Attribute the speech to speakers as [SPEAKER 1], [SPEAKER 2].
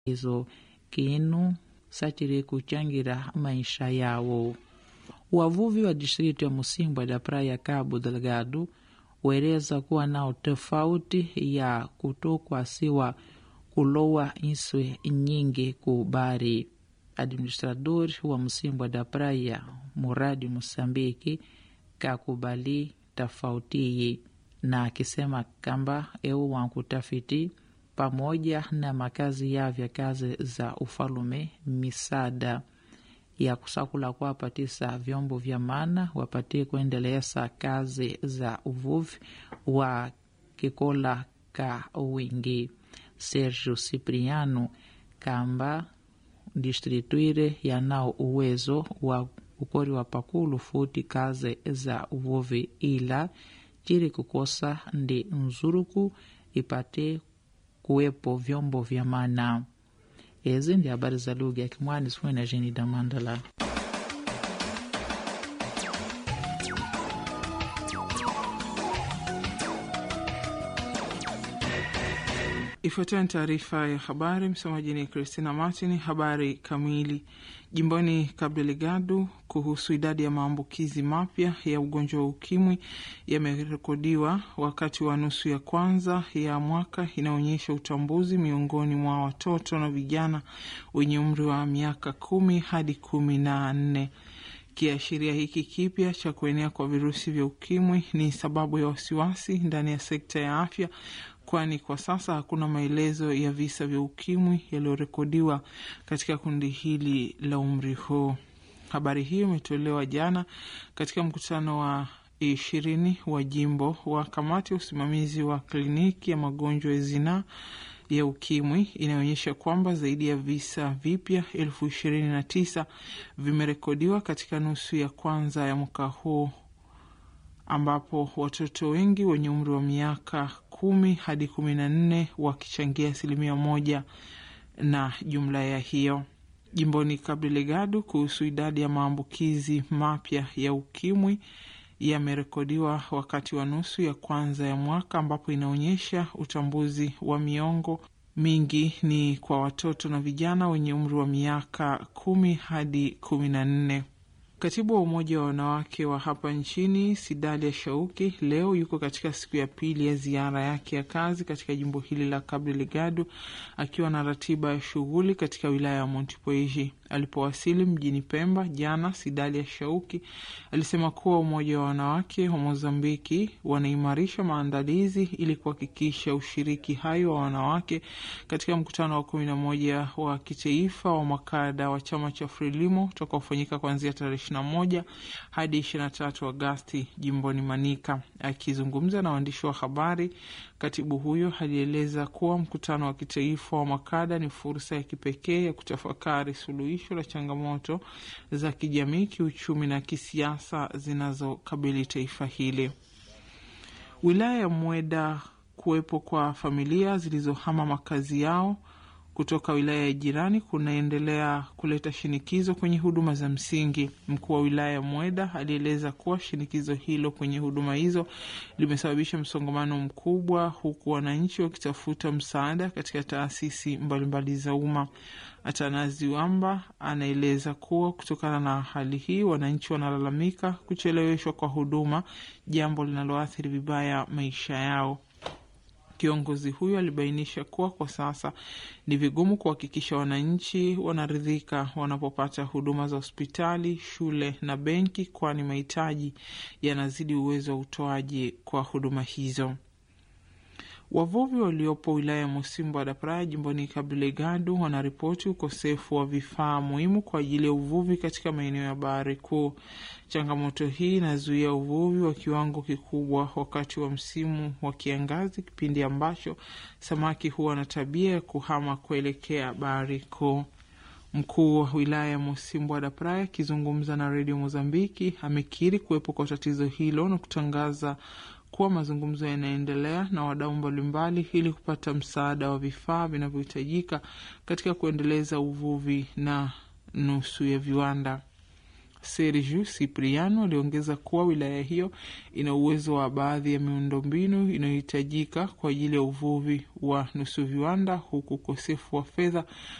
[SPEAKER 1] izo kinu satiri kuchangira maisha yawo. Wavuvi wa distrito ya Musimbwa da praia Cabo Delgado wereza kuwa nao tofauti ya kutokwasiwa kulowa inswe nyingi ku bari. Administrador wa Musimbwa da praia Muradi Musambiki kakubali tofautiyi na akisema kamba eu wankutafiti pamoja na makazi yavya kazi za ufalume misada ya kusakula kuwapatisa vyombo vya mana wapatie kuendeleza kazi za uvuvi wa kikola ka wingi. Sergio Cipriano kamba distrituire yanao uwezo wa ukori wa pakulu futi kazi za uvuvi ila chiri kukosa ndi nzuruku ipate kuwepo vyombo vya mana. Ezi ndi habari za lugha ya Kimwani sifue na Jeni Damandala.
[SPEAKER 2] Ifuatayo ni taarifa ya habari. Msomaji ni Christina Martin. Habari kamili. Jimboni Cabo Delgado, kuhusu idadi ya maambukizi mapya ya ugonjwa wa ukimwi yamerekodiwa wakati wa nusu ya kwanza ya mwaka, inaonyesha utambuzi miongoni mwa watoto na vijana wenye umri wa miaka kumi hadi kumi na nne. Kiashiria hiki kipya cha kuenea kwa virusi vya ukimwi ni sababu ya wasiwasi ndani ya sekta ya afya kwani kwa sasa hakuna maelezo ya visa vya ukimwi yaliyorekodiwa katika kundi hili la umri huu. Habari hiyo imetolewa jana katika mkutano wa ishirini wa jimbo wa kamati ya usimamizi wa kliniki ya magonjwa ya zinaa ya ukimwi inaonyesha kwamba zaidi ya visa vipya elfu ishirini na tisa vimerekodiwa katika nusu ya kwanza ya mwaka huu ambapo watoto wengi wenye umri wa miaka kumi hadi kumi na nne wakichangia asilimia moja na jumla ya hiyo. Jimboni Cabo Delgado, kuhusu idadi ya maambukizi mapya ya ukimwi yamerekodiwa wakati wa nusu ya kwanza ya mwaka, ambapo inaonyesha utambuzi wa miongo mingi ni kwa watoto na vijana wenye umri wa miaka kumi hadi kumi na nne. Katibu wa Umoja wa Wanawake wa hapa nchini Sidalia Shauki leo yuko katika siku ya pili ya ziara yake ya kazi katika jimbo hili la Cabo Delgado akiwa na ratiba ya shughuli katika wilaya ya Montepuez. Alipowasili mjini Pemba jana, Sidalia Shauki alisema kuwa Umoja wa Wanawake wa Mozambiki wanaimarisha maandalizi ili kuhakikisha ushiriki hayo wa wanawake katika mkutano wa kumi na moja wa kitaifa wa makada wa chama cha Frelimo utakaofanyika kuanzia tarehe na moja hadi ishirini na tatu Agasti jimboni Manika. Akizungumza na waandishi wa habari, katibu huyo alieleza kuwa mkutano wa kitaifa wa makada ni fursa ya kipekee ya kutafakari suluhisho la changamoto za kijamii, kiuchumi na kisiasa zinazokabili taifa hili. Wilaya ya Mweda, kuwepo kwa familia zilizohama makazi yao kutoka wilaya ya jirani kunaendelea kuleta shinikizo kwenye huduma za msingi. Mkuu wa wilaya ya Mweda alieleza kuwa shinikizo hilo kwenye huduma hizo limesababisha msongamano mkubwa, huku wananchi wakitafuta msaada katika taasisi mbalimbali za umma. Atanazi Wamba anaeleza kuwa kutokana na hali hii, wananchi wanalalamika kucheleweshwa kwa huduma, jambo linaloathiri vibaya maisha yao. Kiongozi huyo alibainisha kuwa kwa sasa ni vigumu kuhakikisha wananchi wanaridhika wanapopata huduma za hospitali, shule na benki, kwani mahitaji yanazidi uwezo wa utoaji kwa huduma hizo. Wavuvi waliopo wilaya ya Musimbo da Praia jimboni Cabo Delgado wanaripoti ukosefu wa vifaa muhimu kwa ajili ya uvuvi katika maeneo ya bahari kuu. Changamoto hii inazuia uvuvi wa kiwango kikubwa wakati wa msimu wa kiangazi, kipindi ambacho samaki huwa na tabia ya kuhama kuelekea bahari kuu. Mkuu wa wilaya ya Musimbo da Praia akizungumza na redio Mozambiki amekiri kuwepo kwa tatizo hilo na kutangaza kuwa mazungumzo yanaendelea na wadau mbalimbali ili kupata msaada wa vifaa vinavyohitajika katika kuendeleza uvuvi na nusu ya viwanda. Sergio Cipriano aliongeza kuwa wilaya hiyo ina uwezo wa baadhi ya miundombinu inayohitajika kwa ajili ya uvuvi wa nusu viwanda, huku ukosefu wa fedha